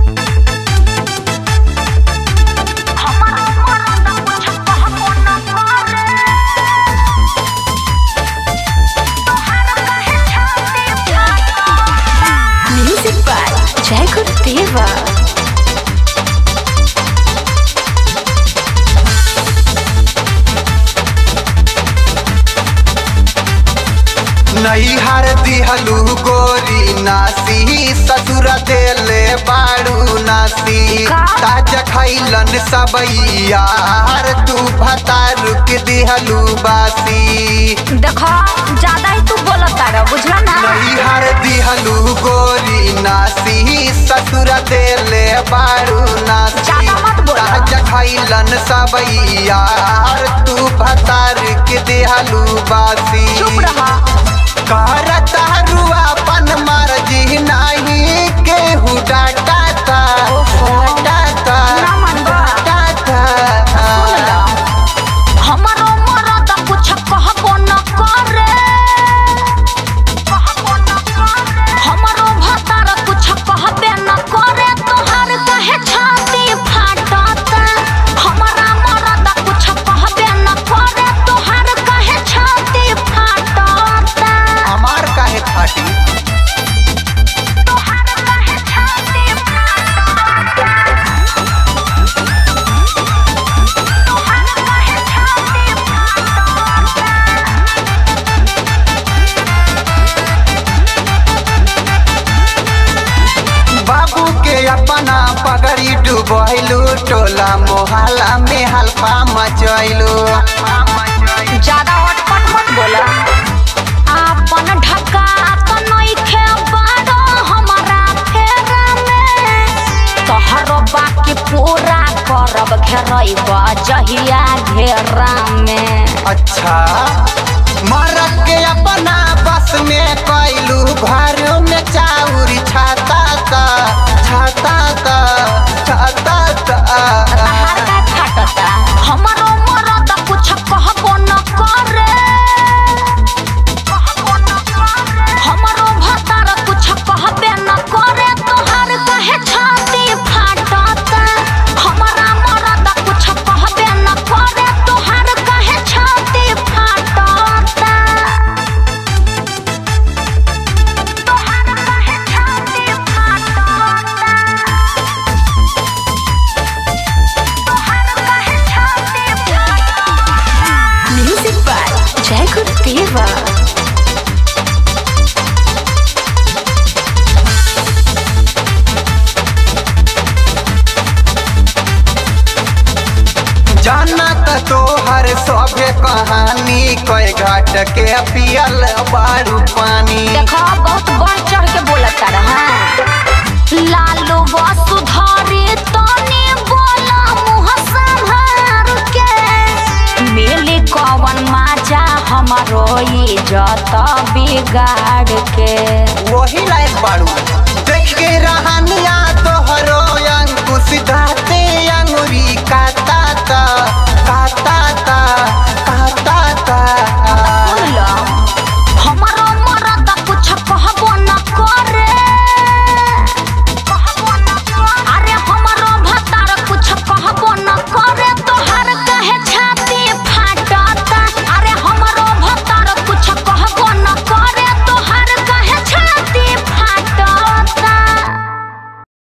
Music by Jacob Deva. नैहर दिहलू गोरी नासी ससुर देले बाड़ू नासी का? ताज खैलन सबैयार तू भतारू के दिहलू बासी देखो ज्यादा ही तू बोलत तारा बुझला ना नैहर दिहलू गोरी नासी ससुर देले बाड़ू नासी ज्यादा मत बोला। ताज खैलन सबैयार तू भतार के दिहलू बासी चुप रहा करता रुआ पन मर्जी नहीं केहू डाटा डाटा ना मनबा। डाटा हमारो मरद कुछ कहबो न करे हमारो भतार कुछ कहबे न करे तोहार कहे छाती फाटत हमारा मरद कुछ कहबे न करे तोहार कहे छाती फाटत हमार काहे फाटी तोहार कहे छाती फाटत तोहार कहे छाती फाटत बाबू के अपना पगड़ी डुबैलू टोला मोहल्ला में हल्फा मचैलू ज्यादा अटपट मत बोला आपन ढका तो नइखे बारो हमारा फेरा में तोहरो बाकी पूरा करब घेरब जहिया घेरा में अच्छा मरद के अपना बस में कैलू घर में चाउरी छाता ता छाता ता छाता ता तहार का फाटता हमारो मरद कुछ कहबो न करे हमारो भतार कुछ कहबे न करे तोहार कहे छाती फाटता हमारा मरद कुछ कहबे न करे तोहार कहे छाती फाटता तोहार कहे छाती फाटता Music by Jacob Deva. जाना त तोहर सभे कहानी कई घाट के पियल बारू पानी देखो बहुत बढ़ चढ़ के बोलत रहा लालू वसुधारी तनी बोला मुँह संभार के मिली कवन माजा हमारो इज्जत बिगाड़ के वही लायक बारू देख के रहन